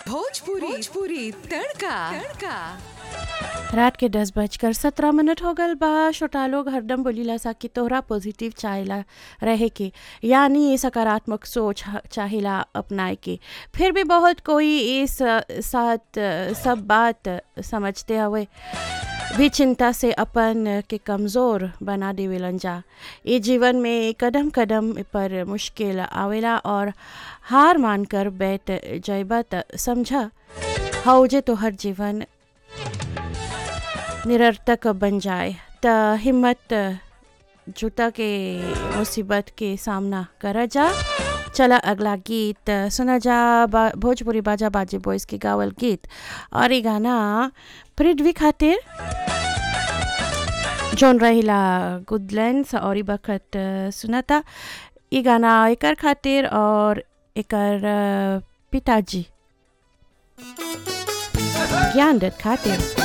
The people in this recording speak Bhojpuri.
भोजपुरी भोजपुरी तड़का तड़का रात के दस बजकर सत्रह मिनट हो गल बा छोटा लोग हरदम बोलीला सा कि तोहरा पॉजिटिव चाहेला रहे के यानी ये सकारात्मक सोच ह- चाहेला अपनाए के फिर भी बहुत कोई इस अ, साथ अ, सब बात समझते हुए भी चिंता से अपन के कमज़ोर बना देवेलन जा ये जीवन में कदम कदम पर मुश्किल आवेला और हार मानकर बैठ जैबा त समझा हौजे तो हर जीवन निरर्थक बन जाए त हिम्मत जुटा के मुसीबत के सामना करा जा चला अगला गीत सुना जा बा, भोजपुरी बाजा बाजे बॉयज के गावल गीत और ये गाना पृथ्वी खातिर जोन रहिला गुडलैंड्स और ई बखत सुनाता ये गाना एकर खातिर और एकर अ, पिताजी ज्ञान दत्त खातिर